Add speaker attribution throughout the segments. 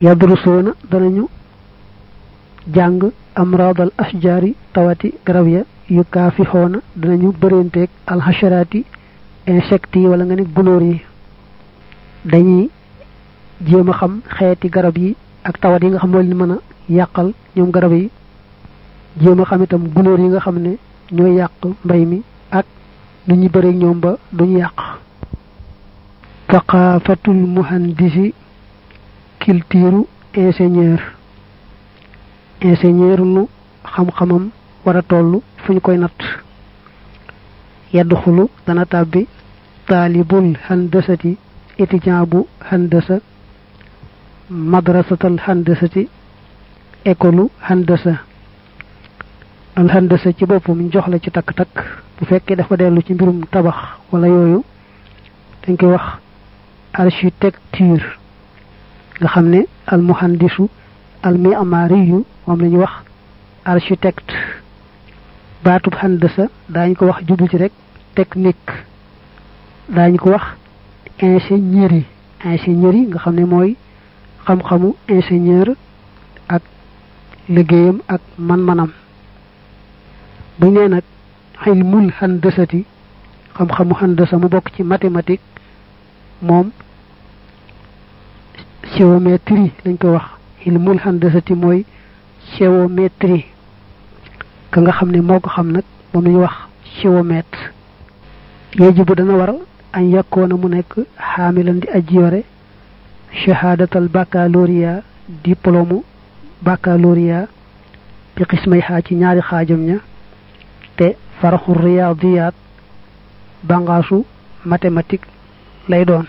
Speaker 1: yadrusoona danañu jàng amradal ashjaari tawati garab ya yu kaafixoona danañu bërenteeg alxasharaati insectes yi wala nga ne gunóor yi dañuy jéem a xam xeeti garab yi ak tawat yi nga xam moo leen mën a yàqal ñoom garab yi jéem a xam itam gunóor yi nga xam ne ñooy yàq mbay mi ak nu ñu bëreeg ñoom ba duñu yàq thaqafatul muhandisi culture ingénieur ingénieur lu xam-xamam war a toll fu ñu koy natt yadxulu dana tàbbi taalibul handasati étudiant bu handasa madrasatal handasati école handasa al handasa ci boppam ñu jox la ci takk-takk bu fekkee dafa dellu ci mbirum tabax wala yooyu dañ koy wax architecture nga xam ne al muhandisu al mi'mariyu moom la ñuy wax architecte baatub handasa daañu ko wax jublu ci rek technique daañu ko wax ingénierie ingénierie nga xam ne mooy xam-xamu ingénieur ak liggéeyam ak man-manam bu nee nag xilmul handasati xam-xamu handasa mu bokk ci mathématique moom géométrie lañ koy wax xilmul handasati mooy géométrie ka nga xam ne moo ko xam nag moom lañuy wax géomètre yajibu dana war añ yàkkoona mu nekk xaamilan di aji yore shahadatal baccalauréat diplôme baccalauréat bi xismay xaa ci ñaari xaajam ña te faraxu riyadiyat bangaasu mathématique lay doon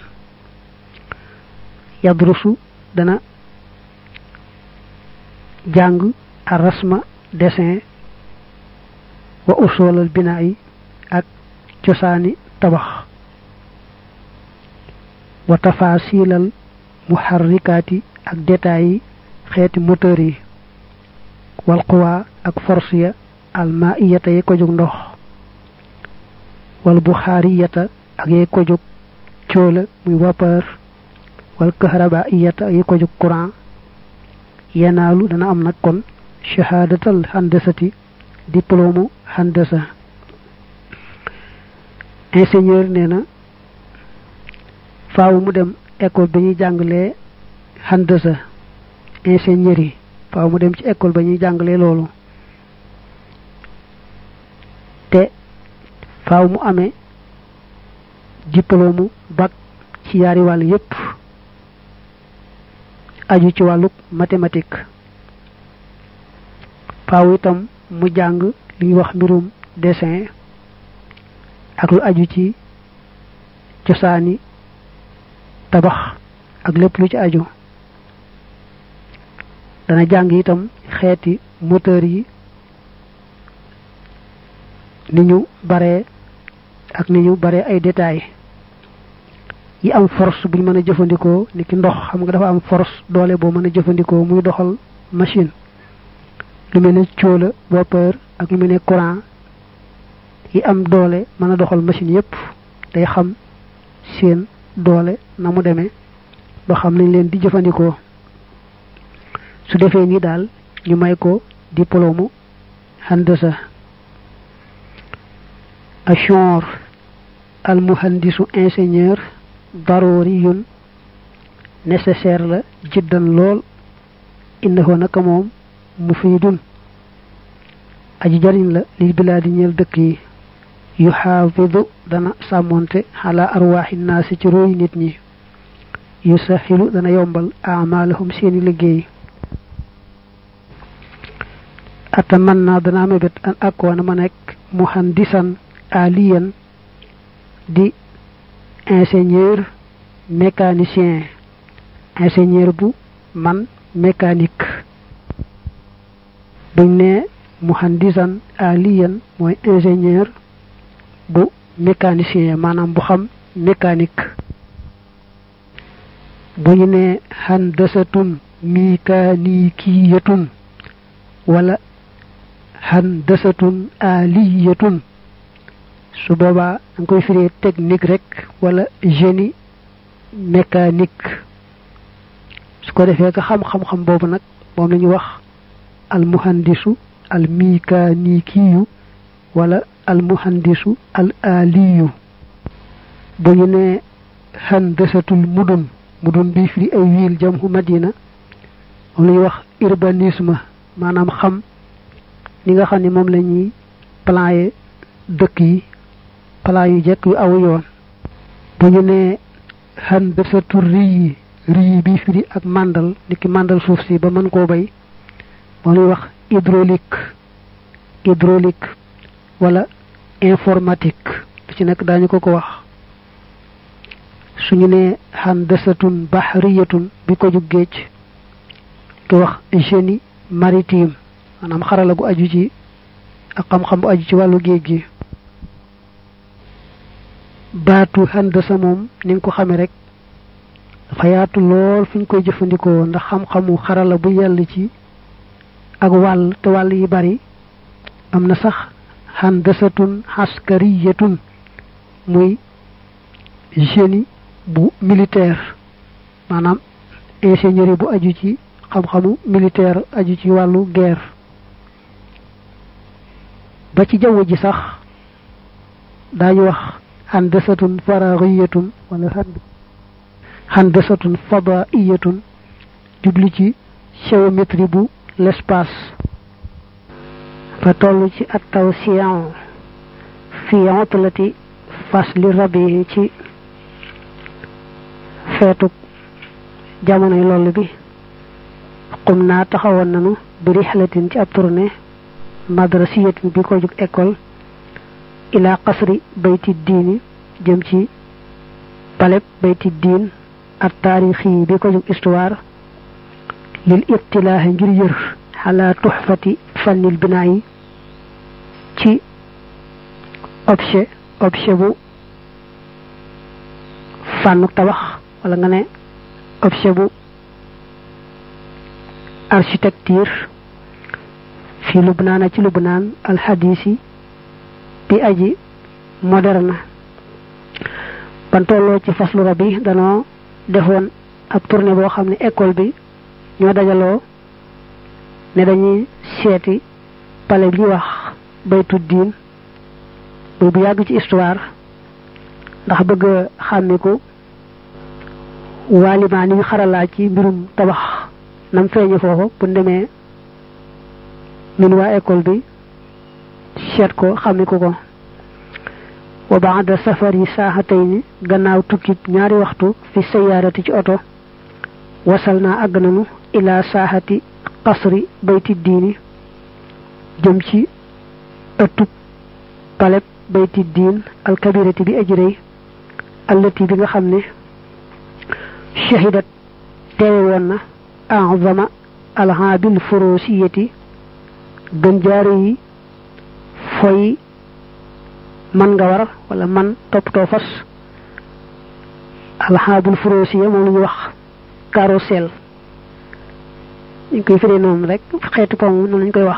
Speaker 1: yadrusu dana jàng arasma dessin wa usolal binaa yi ak cosaani tabax wa tafasilal muharrikaati ak détails yi xeeti moteur yi wal quwa ak force ya almaiyata yi ko jóg ndox wal buxaariyata ak yi ko jóg cóola muy vapeur wal kahrabaiyata yi ko jóg courant yenaalu dana am nag kon shahadatal handasati diplôme handasa ingénieur nee na faaw mu dem école ba ñuy jàngalee handasa ingénierie faaw mu dem ci école ba ñuy jàngalee loolu te faaw mu amee diplôme bac ci yaari wàll yépp aju ci wàllu mathématique faaw itam mu jàng li ñuy wax mbirum dessin ak lu aju ci cosaani tabax ak lépp lu ci aju dana jàng itam xeeti moteur yi ni ñu baree ak ni ñu baree ay détails yi am force buñ mën a jëfandikoo ni ki ndox xam nga dafa am force doole boo mën a jëfandikoo muy doxal machine lu mel ne cóola vapeur ak lu mel ne courant yi am doole mën a doxal machine yépp day xam seen doole na mu demee ba xam nañ leen di jëfandikoo su defee nii daal ñu may ko diplôme handasa ashor al muhandisu ingénieur daruriyun nécessaire la jiddan lool innahu naka moom mufidun aji jariñ la lil bilaadi ñeel dëkk yi yu xaafidu dana sàmmonte xala arwaaxi naasi ci róoy nit ñi yu saxilu dana yombal amalahum seeni liggéey atamanna dana mébét an akkoona ma nekk muhandisan aliyan di ingénieur mécanicien ingénieur bu man mécanique buñ ne muhandisan aliyan mooy ingénieur bu mécanicien maanaam bu xam mécanique bu ñu ne handasatun mikanikiyatun wala handasatun aliyatun su boobaa da nga koy firee technique rek wala génie mécanique su ko defee ka xam-xam-xam boobu nag moom la ñuy wax al muhandisu al mikaanikiyu wala al muhandisu al aliyu bu ñu ne handasatul mudun mudun bi firi ay wiil jamhu madina moom la ñuy wax urbanisme maanaam xam ni nga xam ne moom la ñuy plan dëkk yi plan yu jekk yu aw yoon bu ñu ne handasatu riyi riyi bi firi ak màndal ni ki màndal suuf si ba mën koo bay moom lañuy wax hydraulique hydraulique wala informatique lu ci nekk daañu ko ko wax suñu ne handasatun bahriyatun bi ko jug géej ki wax génie maritime maanaam xarala gu aju ci ak xam-xam bu aju ci wàllu géej gi baatu handasa moom ni nga ko xamee rek dafa yaatu lool fu ñu koy jëfandikoo ndax xam-xamu xarala bu yàlla ci ak wàll te wàll yi bari am na sax handasatun askariyatun muy génie bu militaire maanaam ingénierie bu aju ci xam-xamu militaire aju ci wàllu guerre ba ci jaww ji sax daañu wax handasatun faraghiyatun wala handasatun fadaiyatun jubli ci géométrie bu l'espace fa toll ci at taw siyan fi otlati fasli rabi ci feetu jamonoy loolu bi xum naa taxawoon nanu bi rixlatin ci ab tournée madrasiyatin bi ko jóg école ila qasri bayti diini jëm ci paleb bayti diin ak taarixi bi ko jóg histoire lil ibtilaahi ngir yër xalaa tuxfati fannil binaa yi ci objet objet bu fànnuk tabax wala nga ne objet bu architecture fi lubnaana ci lubnaan alxadisi bi aji moderne ban tolloo ci faslu rabi danoo defoon ab tournée boo xam ne école bi ñoo dajaloo ne dañuy seeti palais bi wax baytu diin muy bu yàgg ci histoire ndax bëgg a xàmmiku waalimaa ni ñu xaralaa ci mbirum tabax nam feeñe foofu bu demee ñun waa école bi seet ko xàmmiku ko wa baada safar yi saaxatayni gannaaw tukkib ñaari waxtu fi sayaarati ci oto wasal naa àgg nanu ila saaxati qasri bayti diini jëm ci ëttub paleb bayti diin alkabirati bi ajrëy allati bi nga xam ne shahidat teewe woon na azama alhaabil furusiyati gën jaare yi foy man nga war wala man toppatoo fas alxaabul furoosiya moom la ñuy wax carrousel ñu koy firee noonu rek xeetu ko moom noonu lañu koy wax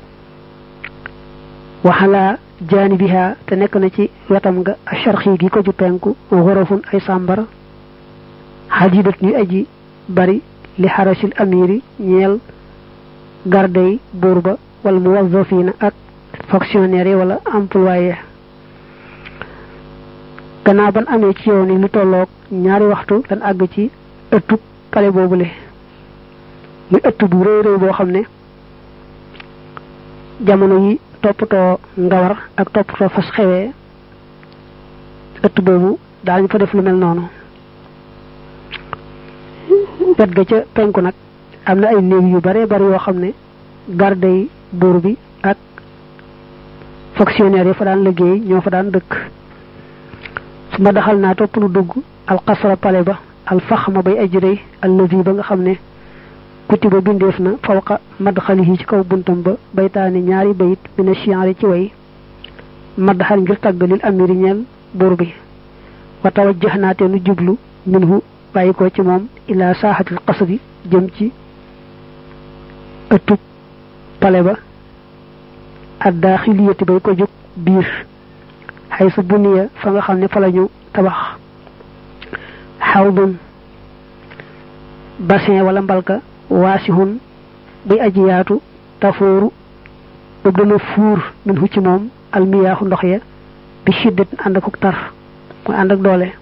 Speaker 1: waxalaa jaanibiha te nekk na ci wetam nga asharxi gi ko ju penku xorofun ay sàmbar xajidat ñuy aji bari li xarasil amiri ñeel gardey buur ba wala muwazzafina ak fonctionnaire yi wala employé gannaaw ban amee ci yow ni lu tolloog ñaari waxtu dan àgg ci ëttub pale boobule muy ëtt bu réy réy boo xam ne jamono yi toppatoo ngawar ak toppatoo fas xewee ëtt boobu daañu fa def lu mel noonu wet ga ca penku nag am na ay néeg yu bare bari yoo xam ne garde yi buur bi ak fonctionnaire yi fa daan liggéey ñoo fa daan dëkk su ma daxal naa topp lu dugg alxasra pale ba alfaxma bay ajrëy allazi ba nga xam ne kutiba bindeef na fawqa madxalihi ci kaw buntam ba baytaani ñaari bayit mina chiari ci way madxal ngir tàgg lil amiri ñeel buur bi wa tawajjax naate nu jublu minhu bàyyi ko ci moom ila saaxatil qasri jëm ci ëttub pale ba addaaxiliyati bay ko jóg biir xay su buniya fa nga xam ne fa lañu tabax xawdun bassin wala mbalka waasihun buy aji yaatu tafooru boobu dana fuur min hu ci moom almiyaaxu ndox ya bi shiddat ànd ak tar mooy ànd ak doole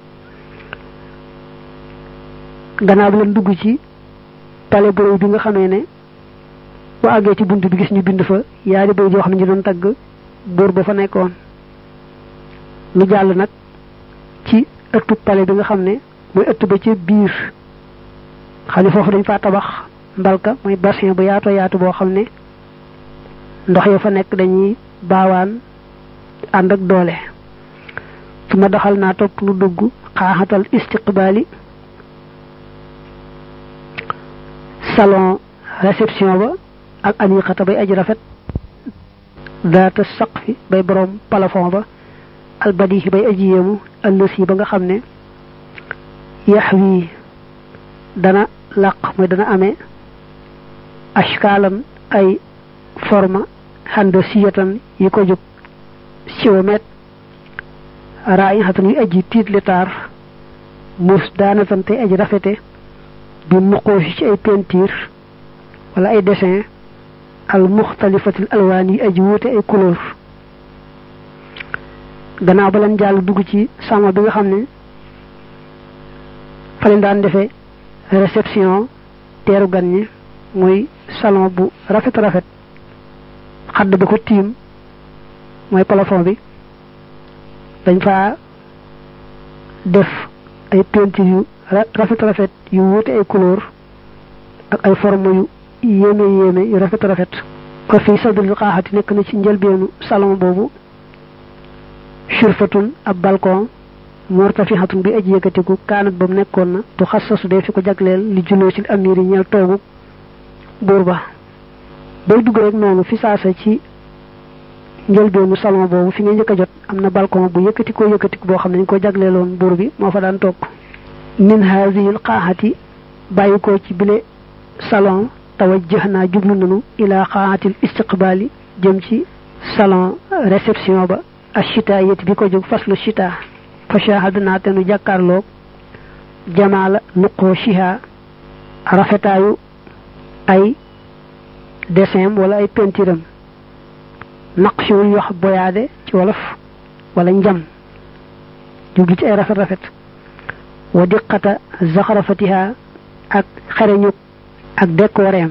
Speaker 1: gannaaw bi leen dugg ci pale boroy bi nga xamee ne bu àggee ci bunt bi gis ñu bind fa yaari bay joo xam ne ñu doon tagg buur ba fa nekkoon lu jàll nag ci ëttu pale bi nga xam ne mooy ëtt ba ca biir xam ne foofu dañ faa tabax mbalka mooy bassin bu yaatoo yaatu boo xam ne ndox ya fa nekk dañuy baawaan ànd ak doole su ma doxal naa topp nu dugg xaaxatal istiqbaali salon réception ba ak aniqata bay aji rafet daata saqfi bay borom plafond ba albadihi bay aji yéemu ëllësi ba nga xam ne yax wii dana làq mooy dana amee ashkaalan ay forme xando siyatan yi ko jóg siwomet raa yi xatan yu aji tiit li taar mus daanatan tey aji rafete bi muqoosi ci ay peinture wala ay dessin al muxtalifatil alwaan yi aji wuute ay couleur gannaaw ba leen jàll dugg ci sama bi nga xam ne fa leen daan defee réception teeru gan ñi muy salon bu rafet rafet xadd ba ko tiim mooy plafond bi dañ fa def ay peinture yu rafet rafet yu wuute ay couleur ak ay forme yu yéeme yéeme yu rafet rafet ko fii sadril xaaxati nekk na ci njëlbeenu salon boobu shurfatun ab balcon mortafihatun bi aji yëkkatiku kaanat ba mu nekkoon na tu xassasu dee fi ko jagleel li juloo ci amir yi ñeel toogu buur ba bay dugg rek noonu fi saasa ci njëlbeenu salon boobu fi nga njëkk a jot am na balcon bu yëkkatikoo yëkkatiku boo xam ne ñu ko jagleeloon buur bi moo fa daan toog min haazihil xaaxati bàyyi ko ci bile salon tawajjah naa jublu nanu ila xaaxatil istiqbaali jëm ci salon réception ba ashita yet bi ko jóg faslu shita fa shahadna te nu jàkkaarloog jamaala nuqoo shiha rafetaayu ay dessin wala ay pentiram naqsiwul yu wax boyaade ci wolof wala njam jublu ci ay rafet rafet wa diqata zaxarafatiha ak xereñu ak décoreem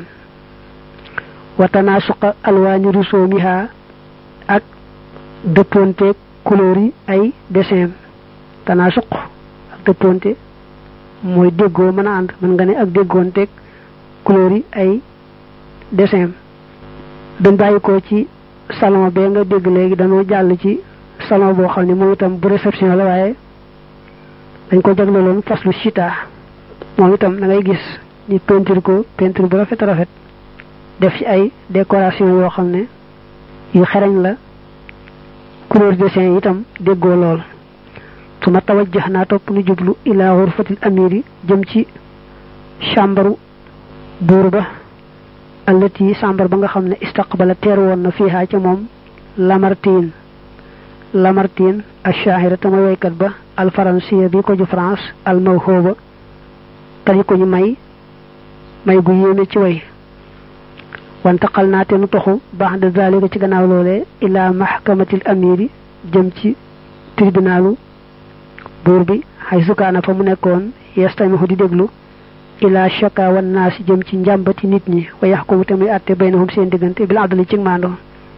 Speaker 1: wa tanaasuqa alwaani rusoomiha ak dëppoonteeg couleur yi ay dessin tanaasuq ak dëppoonte mooy déggoo mën a ànd mën nga ne ak déggoonteeg couleur yi ay dessin dañ bàyyi ko ci salon bee nga dégg léegi dañoo jàll ci salon boo xam ne moom itam bu réception la waaye dañ ko jagleloon faslu chita moom itam da ngay gis ñu peinture ko peinture bu rafet rafet def ci ay décoration yoo xam ne yu xereñ la couleur dessin itam déggoo lool su ma tawajjax naa topp nu jublu ila xurfatil amiri jëm ci chambaru buur ba allati chambar ba nga xam ne istaqbala teer woon na fiihaa ca moom Lamartine Lamartine ash-shahira tama waykat ba al faransiya bi ko ju France al mawhooba tani ko ñu may may gu yéeme ci way wantaqal naa te nu toxu baax de zalika ci gannaaw loolee ila mahkamatil amiri jëm ci tribunalu buur bi xay sukaana fa mu nekkoon yestamihu di déglu ila shaka wan naasi jëm ci njàmbati nit ñi wa yaxkumu te muy àtte baynahum seen diggante bil adli ci maandoo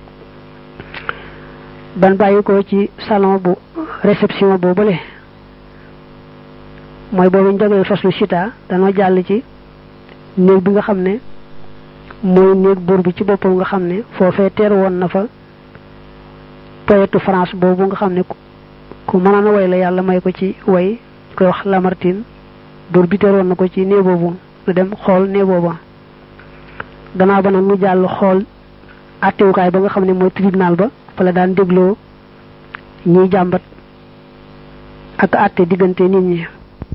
Speaker 1: ban bàyyi ko ci salon bu réception boobale mooy boobu ñu jógee faslu chita danoo jàll ci néeg bi nga xam ne mooy néeg buur bi ci boppam nga xam ne foofee teer woon na fa poète France boobu nga xam ne ku mënoon a way la yàlla may ko ci way koy wax Lamartine buur bi teer woon na ko ci néeg boobu lu dem xool néeg booba gannaaw ba nag mu jàll xool àttewukaay ba nga xam ne mooy tribunal ba fa la daan dégloo ñiy jàmbat ak àtte diggante nit ñi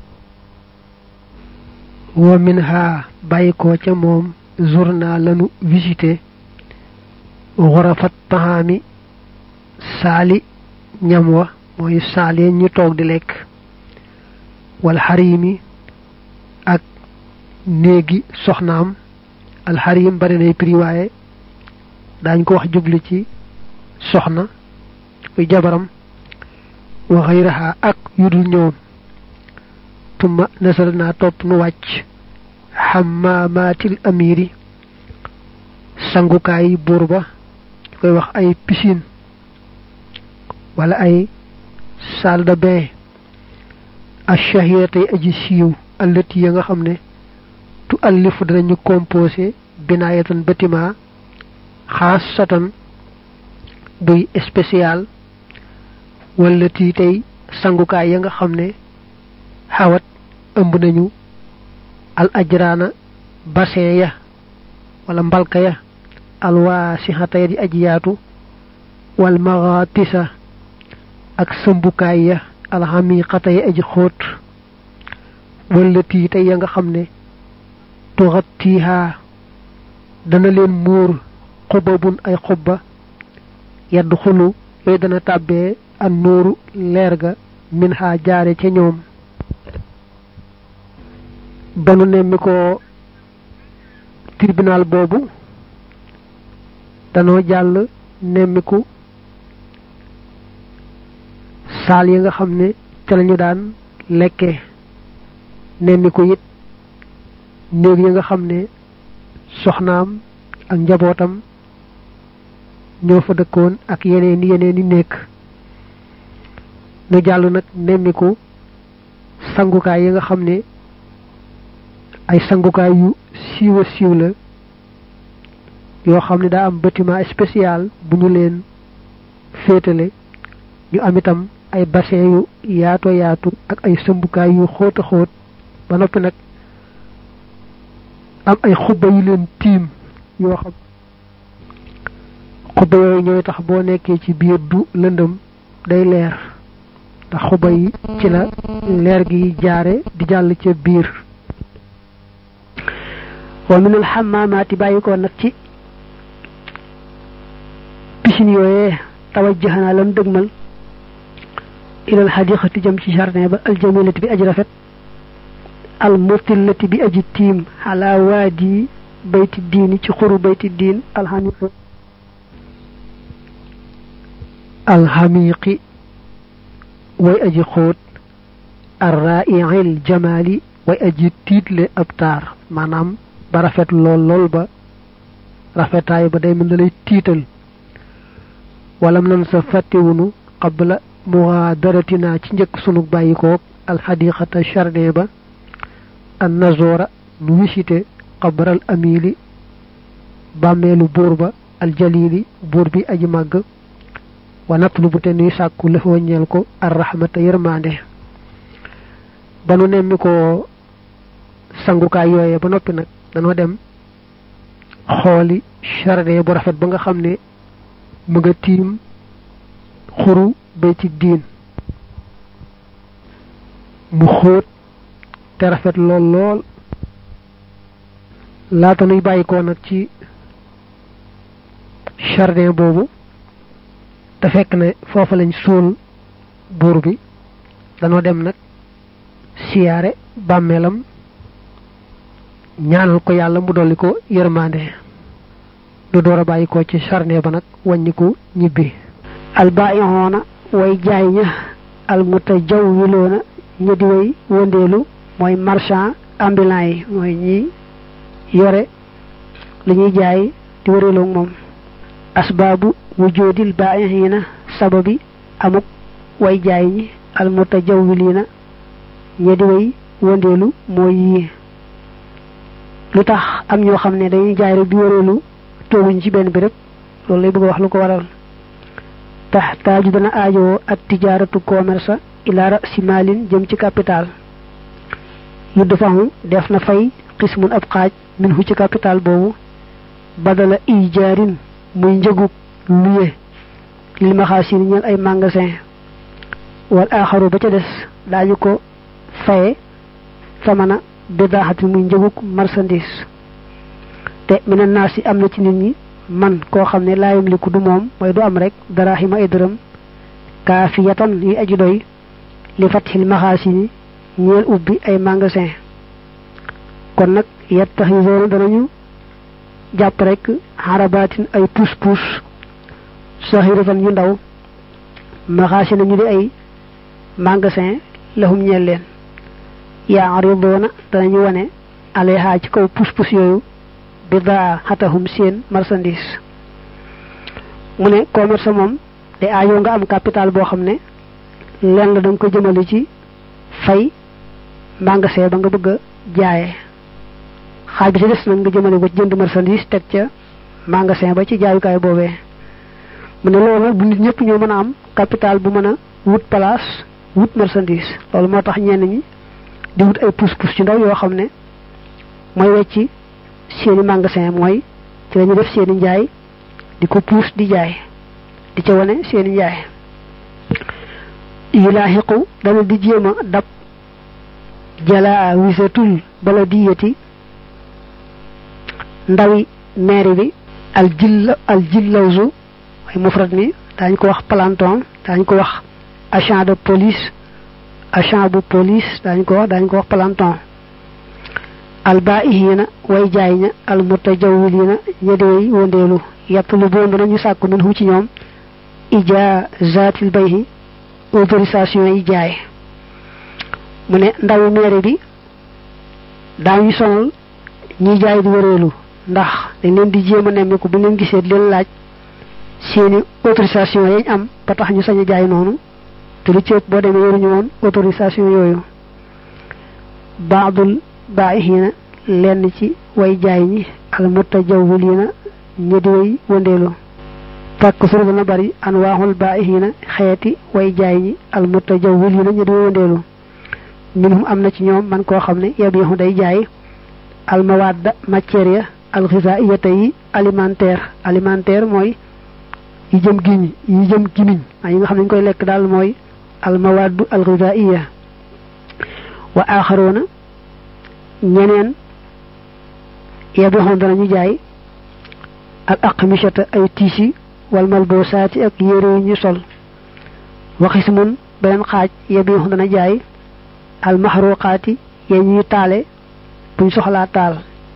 Speaker 2: wa min ha bàyyi ko ca moom journal lanu visité xurafat taxaami saali ñam wa mooy saali ñu toog di lekk wal xarimi ak néegi soxnaam alxarim bari nay prix waaye daañ ko wax jublu ci soxna muy jabaram wa xayraha ak yudul ñoom tumma nasal naa topp nu wàcc xamaamaatil amiri sangukaay buur ba ñu koy wax ay piscine wala ay salle de bain achahiratay aji siiw allati ya nga xam ne tu allifu danañu composé binaayatan bâtiment xaasatan buy spécial wallati tey sangukaay ya nga xam ne xawat ëmb nañu al ajraana bassin ya wala mbalka ya alwaasixata ya di aji yaatu wal maxaatisa ak sëmbukaay ya alxamiqata ya aji xóot wallati tey ya nga xam ne tuxattiha dana leen muur xubabun ay xubba yadd xulu yooyu dana tàbbee an nuuru leer ga min ha jaare ca ñoom banu nemmi ko tribunal boobu danoo jàll nemmiku saal yi nga xam ne ca lañu daan lekke nemmiku it néeg yi nga xam ne soxnaam ak njabootam ñoo fa dëkkoon ak yeneen yeneen i nekk nu jàll nag nemmiku sangukaay yi nga xam ne ay sangukaay yu siiwa siiw la yoo xam ne daa am bâtiment spécial bu ñu leen féetale ñu am itam ay bassin yu yaato yaatu ak ay sëmbukaay yu xóot a xóot ba noppi nag am ay xubba yu leen tiim yoo xam xubba yooyu ñooy tax boo nekkee ci biir du lëndëm day leer ndax xubba yi ci la leer gi jaare di jàll ca biir
Speaker 1: wa minal xamaamaati bàyyi ko nag ci piscine yooyee tawajjahanaa lan dëgmal ilal xadiqati jëm ci jardin ba aljamilati bi aji rafet al mutillati bi aji tiim xalaa waadi bayti diini ci xuru bayti diin alxamiqi
Speaker 2: alxamiqi way aji xóot arraiil jamaali way aji tiitle ab taar maanaam ba rafet lool lool ba rafetaay ba day mën da lay tiital walam nan sa fàttewunu qabla mugaadaratina ci njëkk sunu bàyyikook alxadiqata jardin ba an nazora nu wisite qabral amili bàmmeelu buur ba aljalili buur bi aji màgg wa natlubu te nuy sàkku lëfoo ñeel ko arrahmata yërmande ba nu nemmi ko sangukaay yooye ba noppi nag danoo dem xooli jardin bu rafet ba nga xam ne mu nga tiim xuru bayti diin mu xóot te rafet lool lool laata nuy bàyyi ko nag ci jardin boobu te fekk ne foofa lañ suul buur bi danoo dem nag siyaare bàmmeelam ñaanal ko yàlla mu dolli ko yërmande du door a bàyyi ko ci jardin ba nag wàññiku ñibbi
Speaker 1: albaa'ihoona way jaay ña almutajawwiloona ña di way wëndeelu mooy marchand ambulant yi mooy ñi yore li ñuy jaay di wëreeloog moom asbaabu wujoodil baa'ihiina sababi amuk way jaay ñi almutajawwiliina ña di way wëndeelu mooy yii lu tax am ñoo xam ne dañuy jaay rek di wëreelu tooguñ ci benn béréb loolu lay bëgg a wax lu ko waral taxtaaju dana aajowoo ak tijaaratu commerce ila rasi maalin jëm ci capital yu defahu def na fay xismun ab xaaj min hu ci capital boobu badala ijaarin muy njëgub luye lil maxaasini ñeel ay magasin wal aaxaru ba ca des daañu ko faye samana bidaaxati muy njëgub marchandise te mina naas yi am na ci nit ñi man koo xam ne laayam liku du moom mooy du am rek daraahima ay dërëm kaafiyatan yi aji doy li fatxil maxaasini ñeel ubbi ay magasin kon nag
Speaker 2: yattaxisoona danañu jàpp rek xarabaatin ay puus puus saxiratan yu ndaw maxaasi nañu di ay magasin lahum ñeel leen yaaridoona danañu wane aleha ci kaw puus puus yooyu bidaa xatahum seen marchandise mu ne commerce moom te aajoo nga am capital boo xam ne leen la da nga ko jëmale ci fay magasin ba nga bëgg a jaaye xaaj bi ci des nag nga jëmale ko ci jënd marchandise teg ca magasin ba ci jaayukaay boobee mu ne loolu nag bu nit ñëpp ñoo mën a am capital bu mën a wut place wut marchandise loolu moo tax ñenn ñi di wut ay pousse-pousse ci ndaw yoo xam ne mooy wecci seeni magasin mooy ci lañu def seeni njaay di ko pousse di jaay di ca wane seeni njaay yulaaxiqu dana di jéem a dab jalaa wisatul bala diyati ndawi maire bi al jill al jillawzu mooy mufrad mi daañu ko wax planton daañu ko wax agent de police agent bu police daañu ko wax daañu ko wax planton al baihina way jaay ña al mutajawwilina ña di way wondeelu yàttalu boon danañu sàkku min hu ci ñoom ijaazatil bayhi autorisation yi jaay mu ne ndawi maire bi daañu sonal ñiy jaay di wëreelu ndax dañ leen di jéem a nemmeeku bu leen gisee leen laaj seeni autorisation yañ am ba tax ñu sañ a jaay noonu te lu ci ëpp boo demee yoruñu woon autorisation yooyu baadul baihina lenn ci way jaay ñi al mutajawwilina ñi di way wëndeelu fàkk suru dana bari an waaxul baihina xeeti way jaay ñi al mutajawwilina ñi di way wëndeelu minhum am na ci ñoom man koo xam ne yabiixu day jaay al mawadda matière ya al xisaiyata yi alimentaire alimentaire mooy yi jëm giñ yi jëm gimiñ yi nga xam ne ñu koy lekk daal mooy al mawaddu al xisaiya wa axaroona ñeneen yabiixoon danañu jaay al aqmishata ay tiisi wal malbosaati ak yére yu ñu sol waxismun beneen xaaj yabiixu dana jaay al maxruqaati yee ñuy taale buñ soxlaa taal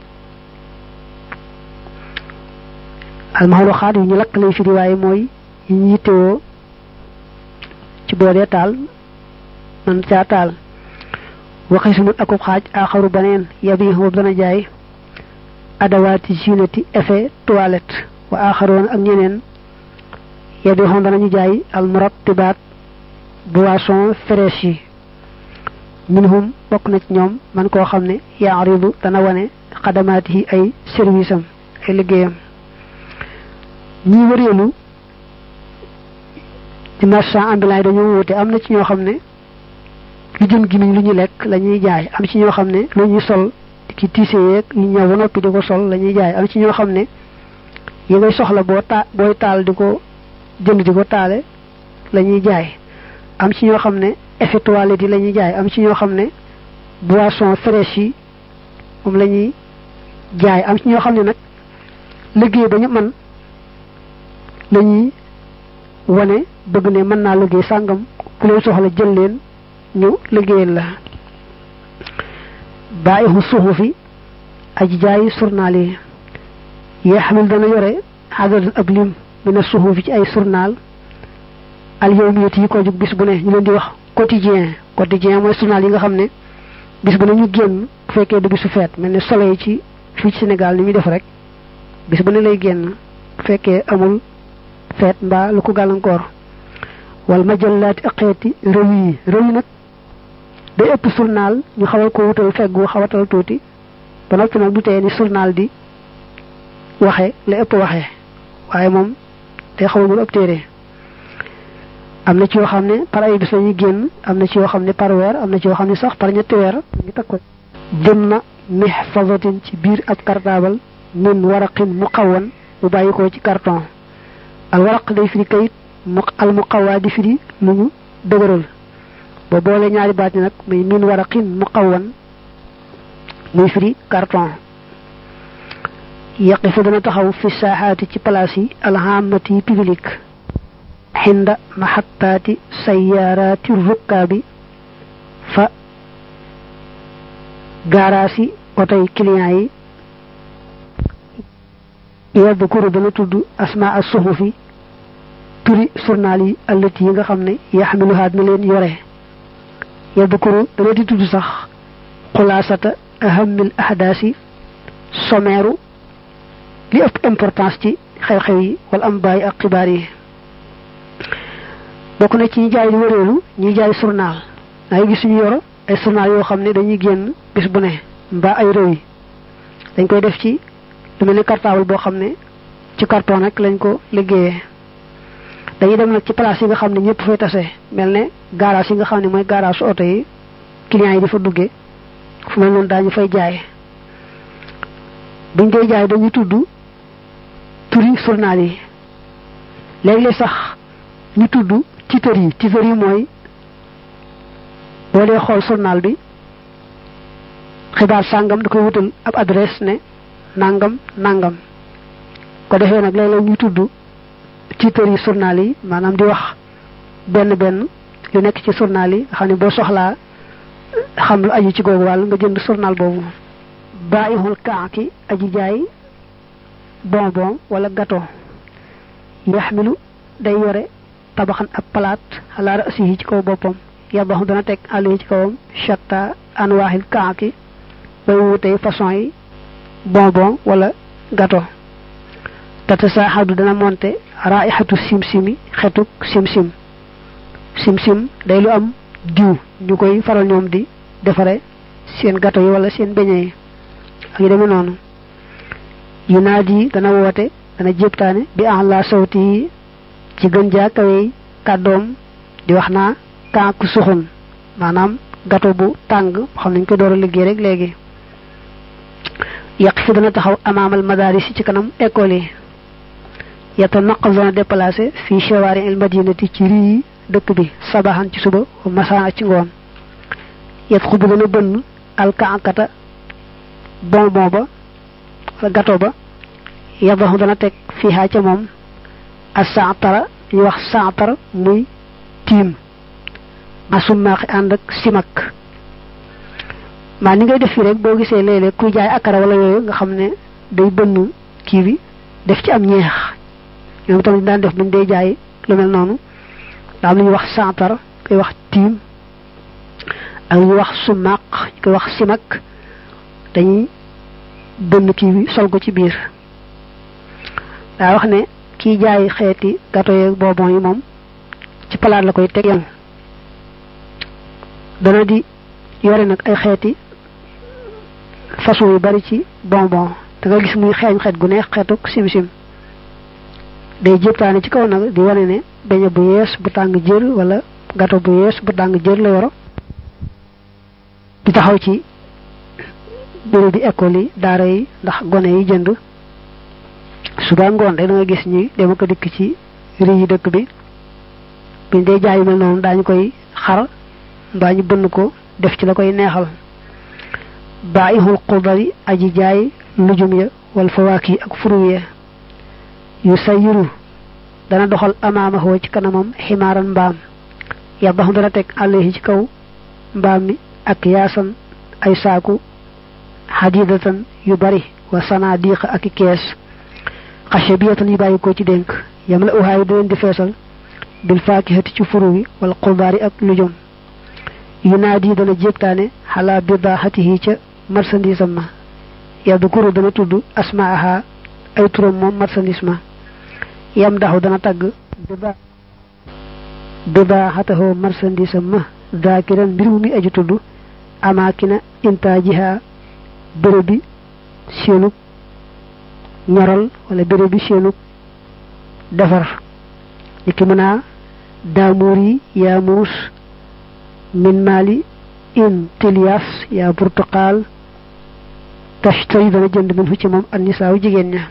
Speaker 2: al maxruqaat yu ñu lakk lay firi waaye mooy yi ñu yittewoo ci boodee taal man caa taal waxismun akub xaaj aaxaru baneen yabiixu boobu dana jaay adawaati zinati effet toilette wa aaxaroon ak ñeneen yabiixoon danañu jaay al murattibaat boisson fraîche yi minhum bokk na ci ñoom man koo xam ne yaaridu dana wane xadamaati yi ay service am ay liggéeyam ñi wëreelu ci marchand ambulant yi dañoo wute am na ci ñoo xam ne lu jëm gimiñ lu ñu lekk la ñuy jaay am ci ñoo xam ne lu ñuy sol ki tiise yeeg ñu ñëw ba noppi di ko sol la ñuy jaay am ci ñoo xam ne yi ngay soxla boo ta booy taal di ko jënd di ko taale la ñuy jaay am ci ñoo xam ne effet toilette yi la ñuy jaay am ci ñoo xam ne boisson fraîche yi moom la ñuy jaay am ci ñoo xam ne nag liggéey ba ñu mën la ñuy wane bëgg ne mën naa liggéey sàngam ku leen soxla jël leen ñu liggéeyal la bàyyihu suxufi aji jaayi surnaal yi yee xamil dana yore xadadan ab lim mina suxufi ci ay surnaal al yawmiyati yi ko jóg bis bu ne ñu leen di wax quotidien quotidien mooy journal yi nga xam ne bis bu ne ñu génn bu fekkee du bisu feet mel ne soleil ci fii ci Sénégal ni muy def rek bis bu ne lay génn bu fekkee amul feet mbaa lu ko gàllankoor wal majallaati ak xeeti réew yi réew yi nag day ëpp journal ñu xawal ko wutal feggu xawatal tuuti ba noppi nag du tee ni journal di waxe la ëpp waxe waaye moom day xawagul ëpp téere am na ci yoo xam ne par ay bis la ñuy génn am na ci yoo xam ne par weer am na ci yoo xam ne sax par ñetti weer ñu teg ko jëm na mihfazatin ci biir ab cartable min waraqin muqawwan bu bàyyi ko ci carton al waraq day firi kayit mu al muqawwa di firi lu ñu dëgëral ba boole ñaari baat ni nag muy min waraqin muqawwan muy firi carton yaqifu dana taxaw fi saaxaati ci place yi alhamati public xinda maxattaati sayaaraati rukkaabi fa gaaraasi
Speaker 1: otoy client yi yadkuru dana tudd asma as suhufi turi journal yi allati yi nga xam ne yaxmiluhaa dina leen yore yadkuru dana di tudd sax xulaasata ahamil ahdaasi sommeeru li ëpp importance ci xew-xew yi wala am bàyyi ak xibaar yi bokk na ci ñi jaay di wëreelu ñuy jaay journal da ngay gis ñu yor ay journal yoo xam ne dañuy génn bis bu ne mbaa ay réew yi dañ koy def ci lu mel ni cartable boo xam ne ci carton rek lañ ko liggéeyee dañuy dem nag ci place yi nga xam ne ñëpp fay tase mel ne garage yi nga xam ne mooy garage su oto yi clients yi di fa duggee fu mel noonu daañu fay jaay buñ koy jaay dañuy tudd turi journal yi léeg-léeg sax ñu tudd titre yi titre yi mooy boo dee xool journal bi xibaar sàngam da koy wutal ab adresse ne nangam nangam ko defee nag léeg-léeg ñu tudd titre yi journal yi maanaam di wax benn benn lu nekk ci journal yi nga xam ne boo soxlaa xam lu aju ci googu wàll nga jënd journal boobu bàyyixul kaaki aji jaay bonbon wala gâteau yaxmilu day yore tabaxan ab palaat xalaara asihi ci kaw boppam yabaxu dana teg àll yi ci kawam shatta anwaaxil kaaki bay wutey façon yi bonbon wala gâteau tata saaxadu dana monte raixatu simsimi xetuk simsim simsim day lu am diw ñu koy faral ñoom di defare seen gâteau yi wala seen beñe yi ak yu demee noonu yu naat yi dana woote dana jéptaane bi en la sawti yi ci gën jaa kawey kàddoom di wax naa kànk suxun maanaam gâteau bu tàng xam nañ ko door a liggéey rek léegi yàq fi dana taxaw amaamal madaris ci kanam école yi yata naqal dana déplacé fii chewaari il madinati ci rii dëkk bi sabaxan ci suba masaan ci ngoon yet xubu dana bënn alkaankata bonbon ba wala gâteau ba yabaxu dana teg fii ca moom a saatara ñu wax saatar muy tiim masumaaxi ànd ak simak maa ni ngay def fii rek boo gisee léeg-léeg kuy jaay akara wala yooyu nga xam ne day bënn kii bi def ci am ñeex ñoom tamit daan def buñ day jaay lu mel noonu daa am lu ñuy wax saatar koy wax tiim ak lu ñuy wax sumaaq ñu koy wax simak dañuy bënn kii bi sol ko ci biir daa wax ne kiy jaay xeeti gâteau yeeg bonbon yi moom ci palaat la koy teg yam dana di yore nag ay xeeti façon yu bari ci bonbon da nga gis muy xeeñ xeet gu neex xeetuk sim-sim day jéptaane ci kaw nag di wane ne beñe bu yees bu tàng jër wala gâteau bu yees bu tàng jër la yoro di taxaw ci bureau bi école yi daara yi ndax gone yi jënd suba ngoon rek da nga gis ñi dama ko dikk ci rii yi dëkk bi biñ dee jaay yu mel noonu daañu koy xar mbaa ñu bënn ko def ci la koy neexal baaixul xudari aji jaay lujum ya wal fawaaki ak furu ya yu sayiru dana doxal amaamahoo ci kanamam ximaaran mbaam yabaxu dana teg àllehi ci kaw mbaam mi ak yaasan ay saaku xadidatan yu bari wa sanadiqa ak i kees xashe biyatan yu bàyyi ko ci dénk yam la uhaay di leen di feesal bil faakihati ci furu wi wala xudaari ak lujum yu naat yi dana jéptaane xalaa bidaaxatihi ca marchandise am ma yadkuru dana tudd asmaaha ay turam moom marchandise ma yam daxu dana tagg bidaaxatahoo marchandise am ma daakiran mbir mu mi aju tudd amaakina intaajiha béréb bi seenug ñoral wala béréb bi seenug defar ñi mën a daamuur yi yaa muus min maali in tilias yaa burtuqaal tashtari dana jënd min fu ci moom an nisaaw jigéen ña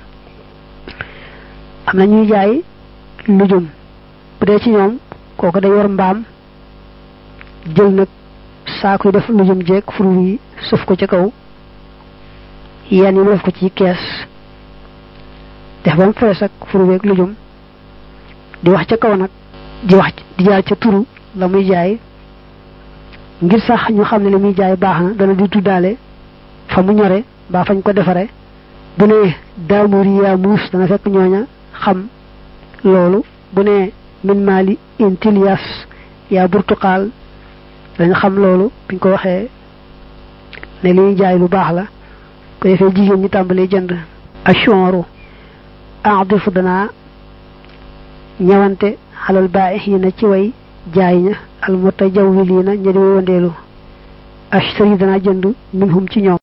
Speaker 1: am na ñuy jaay lujum bu dee ci ñoom kooku day yor mbaam jël nag saakuy def lujum jeeg furu yi sëf ko ci kaw yenn yi mu def ko ci kees def ba mu fees ak furu weeg lujum di wax ca kaw nag di wax di jaar ca turu la muy jaay ngir sax ñu xam ne li muy jaay baax na dana di tuddaale fa mu ñore mbaa fañ ko defare bu ne daamuri yaa muus dana fekk ñooña xam loolu bu ne min maali intilias yaa burtuqaal dañ xam loolu biñ ko waxee ne li ñuy jaay lu baax la ko defee jigéen ñi tàmbalee jënd ashonru aadifu danaa ñëwante xalal baaxiina ci way jaay ña al mutajawwiliina ña di wandeelu ashtari danaa jënd minhum ci ñoom